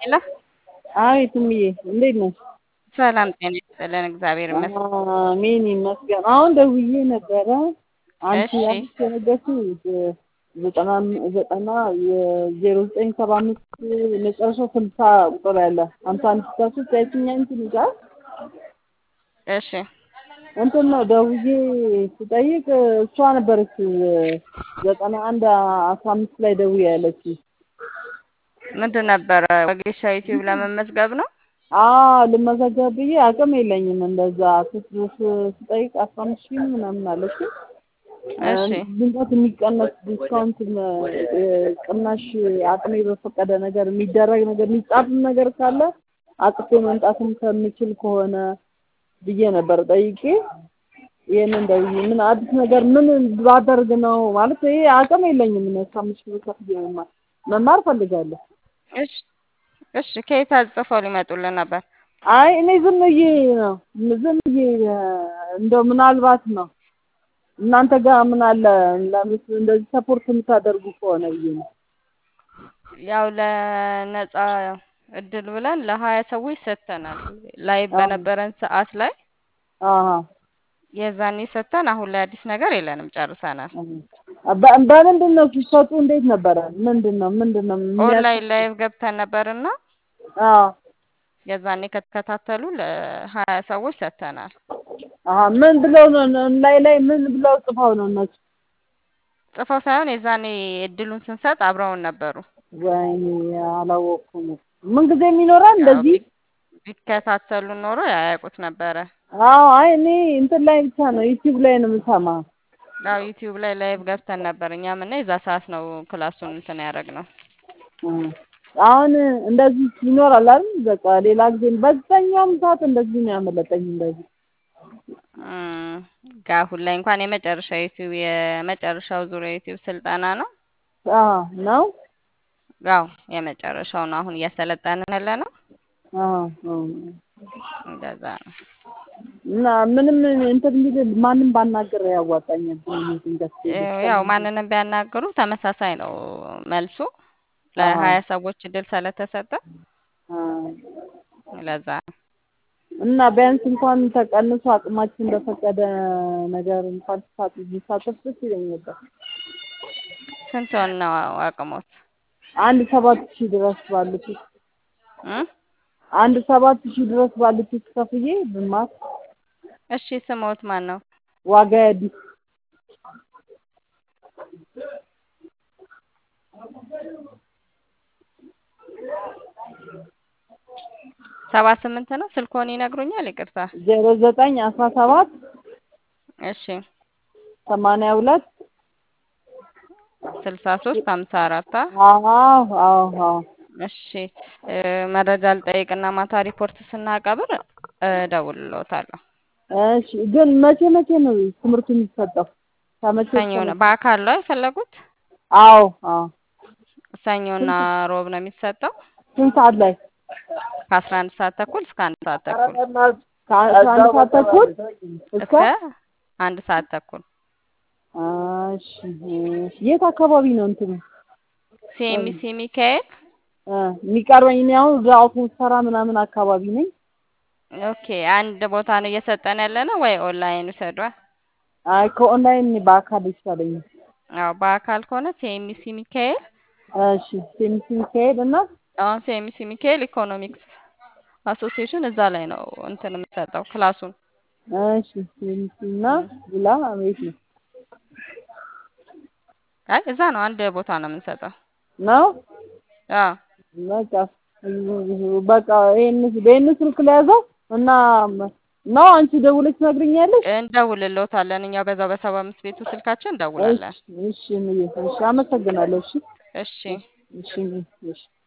ሄሎ አቤት እምዬ እንዴት ነሽ? ሰላም ጤና ይስጥልን። እግዚአብሔር ይመስገን። አሜን ይመስገን። አሁን ደውዬ ነበረ አንቺ እሺ። ያልሽ የነገርሽኝ ዘጠና ዘጠና የዜሮ ዘጠኝ ሰባ አምስት መጨረሻው ስልሳ ቁጥር ያለ ሀምሳ አንድ ስልሳ ሶስት ያችኛ እንትን ይዛል እሺ እንትን ነው ደውዬ ስጠይቅ እሷ ነበረች ዘጠና አንድ አስራ አምስት ላይ ደውዬ ያለች ምንድን ነበረ? ወጌሻ ዩቲዩብ ለመመዝገብ ነው። አዎ ልመዘገብ ብዬ አቅም የለኝም እንደዛ ስ- ስ- ስጠይቅ አስራ አምስት ሺህ ምናምን አለች እሺ ድንገት የሚቀነስ ዲስካውንት ቅናሽ አቅሜ በፈቀደ ነገር የሚደረግ ነገር የሚጻፍም ነገር ካለ አቅፌ መምጣትም ከምችል ከሆነ ብዬ ነበር ጠይቄ ይህንን ደውዬ ምን አዲስ ነገር ምን ባደርግ ነው ማለት ይሄ አቅም የለኝም እኔ አስራ አምስት ሺህ ብር ከፍዬ መማር መማር ፈልጋለሁ እሺ እሺ። ከየት አጽፈው ሊመጡልን ነበር? አይ እኔ ዝም ብዬ ነው ዝም ብዬ እንደው ምናልባት ነው እናንተ ጋር ምን አለ ለምስ እንደዚህ ሰፖርት የምታደርጉ ከሆነ ብዬ ነው። ያው ለነጻ እድል ብለን ለሀያ ሰዎች ሰጥተናል። ላይ በነበረን ሰዓት ላይ አሀ የዛኔ ሰጥተን አሁን ላይ አዲስ ነገር የለንም፣ ጨርሰናል። በ- በምንድን ነው ሲሰጡ? እንዴት ነበረ? ምንድን ነው ምንድን ነው ኦንላይን ላይቭ ገብተን ነበርና አዎ የዛኔ ከተከታተሉ ለሀያ ሰዎች ሰጥተናል። አሀ ምን ብለው ነው ላይ ላይ ምን ብለው ጽፈው ነው እነሱ? ጽፈው ሳይሆን የዛኔ እድሉን ስንሰጥ አብረውን ነበሩ። ወይኔ አላወቅኩም። ምን ጊዜ የሚኖራል እንደዚህ? ቢከታተሉ ኖሮ ያያውቁት ነበረ። አዎ አይ እኔ እንትን ላይ ብቻ ነው ዩቲዩብ ላይ ነው የምሰማ። ያው ዩቲዩብ ላይ ላይቭ ገብተን ነበር እኛም እና የዛ ሰዓት ነው ክላሱን እንትን ያደረግነው። እ አሁን እንደዚህ ይኖራል አይደል? በቃ ሌላ ጊዜ በዛኛውም ሰዓት እንደዚህ ነው ያመለጠኝ እንደዚህ እም፣ ጋ አሁን ላይ እንኳን የመጨረሻ ዩቲዩብ የመጨረሻው ዙሪያ ዩቲዩብ ስልጠና ነው። አዎ ነው ያው የመጨረሻው ነው አሁን እያሰለጠንን ያለ ነው። አዎ አዎ። እንደዛ ነው። እና ምንም እንትን የሚል ማንም ባናገር ያዋጣኛል። ድንገት ያው ማንንም ቢያናግሩ ተመሳሳይ ነው መልሱ። ለሀያ ሰዎች እድል ስለተሰጠ ለዛ ነው። እና ቢያንስ እንኳን ተቀንሶ አቅማችን በፈቀደ ነገር እንኳን ተሳት ቢሳተፍ ደስ ይለኝ ነበር። ስንት ነው አቅሞት? አንድ ሰባት ሺህ ድረስ ባሉት እም? አንድ ሰባት ሺህ ድረስ ባሉት ከፍዬ ብማር እሺ ስሞት ማን ነው? ዋጋ አዲስ ሰባ ስምንት ነው ስልኮን ይነግሩኛል። ይቅርታ። ዜሮ ዘጠኝ አስራ ሰባት እሺ ሰማንያ ሁለት ስልሳ ሶስት ሀምሳ አራት አዎ አዎ አዎ እሺ እ መረጃ ልጠይቅና ማታ ሪፖርት ስናቀብር እደውልልዎታለሁ። እሺ ግን መቼ መቼ ነው ትምህርቱ የሚሰጠው? ከመቼ ሰኞ ነው። በአካል ነው የፈለጉት? አዎ አዎ። ሰኞና ሮብ ነው የሚሰጠው ስንት ሰዓት ላይ? ከአስራ አንድ ሰዓት ተኩል እስከ አንድ ሰዓት ተኩል ከአስራ አንድ ሰዓት ተኩል እስከ እስከ አንድ ሰዓት ተኩል እሺ የት አካባቢ ነው እንትኑ ሲኤምሲ ሚካኤል እ የሚቀርበኝ? እኔ አሁን እዛ አውቶቡስ ተራ ምናምን አካባቢ ነኝ። ኦኬ አንድ ቦታ ነው እየሰጠን ያለ ነው ወይ ኦንላይን ውሰዷ? አይ ከኦንላይን በአካል ይሻለኛል። አዎ በአካል ከሆነ ሲኤምሲ ሚካኤል እሺ ሴምሲ ሚካኤል እና አሁን ሲኤምሲ ሚካኤል ኢኮኖሚክስ አሶሲዬሽን እዛ ላይ ነው እንትን የምሰጠው ክላሱን። እሺ ሴምሲ እና ሌላ ቤት ነው አይ እዛ ነው አንድ ቦታ ነው የምንሰጠው። ነው አዎ በቃ በቃ ይሄን በይሄን ስልክ ላይ ያዘው እና ነው አንቺ ደውለሽ ትነግሪኛለሽ? እንደውልልዎታለን እኛው በዛው በሰባ አምስት ቤቱ ስልካችን እንደውላለን። እሺ እሺ እሺ አመሰግናለሁ። እሺ እሺ እሺ እሺ